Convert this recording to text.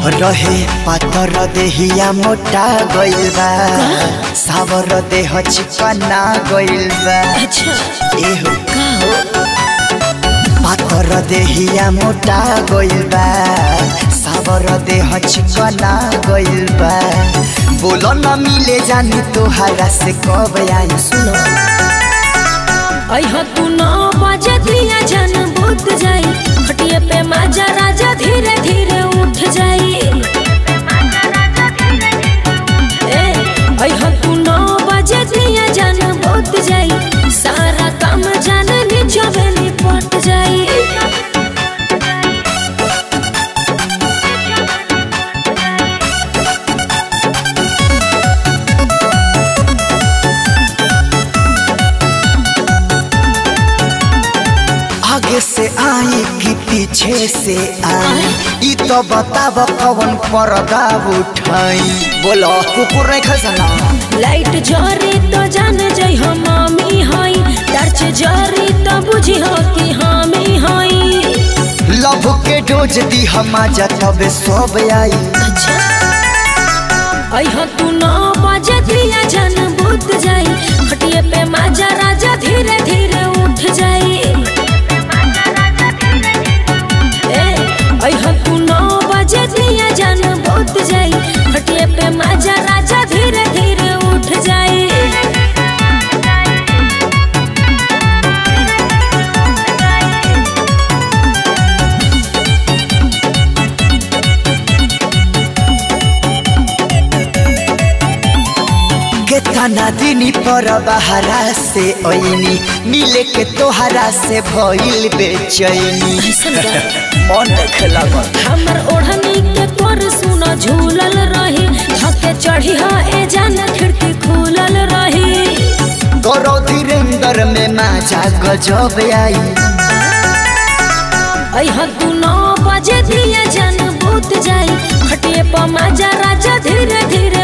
रहे पातर देहिया मोटा गइल बा सावर देह चिकना गइल बा अच्छा एहो का हो पातर देहिया मोटा गइल बा सावर देह चिकना गइल बा बोल न मिले जानी तोहरा से कब आई सुनो अह तू नौ बजे दिया जन बुझ जाई खटिए पे माजा राजा धीरे धीरे उठ जाई ए अह तू नौ बजे दिया जन बुझ जाई सारा काम जान निजवे निपट जाई आगे से आई कि पीछे से आई ई तो बताब कवन पर्दा उठाई बोलो कुकुर नहीं खजना लाइट जरी तो जान जाइ हम मामी हई टर्च जरी तो बुझी हो कि हामी हई लव के डोज दी हम आजा तबे सब आई अच्छा अह तू नौ बजे दिया जन बुझ जाई खटिए पे माजा राजा धीरे धीरे उठ जाई ए अह तू नौ बजे दिया जन बुझ जाई खटिए पे माजा राजा धीरे धीरे उठ जाई केतना दिनी पर बहरा से ओइनी मिले के तोहरा से भइल बेचैनी ऐसन बा। मन खेलावन हमर ओढ़नी के तोर सुना झूलल रही धके चढ़ी हा ए जान खिड़की खुलल रही गौरव धीरेन्द्र में माजा गजब आई अह तू नौ बजे दिया जन बूत जाई खटिए प माजा राजा धीरे धीरे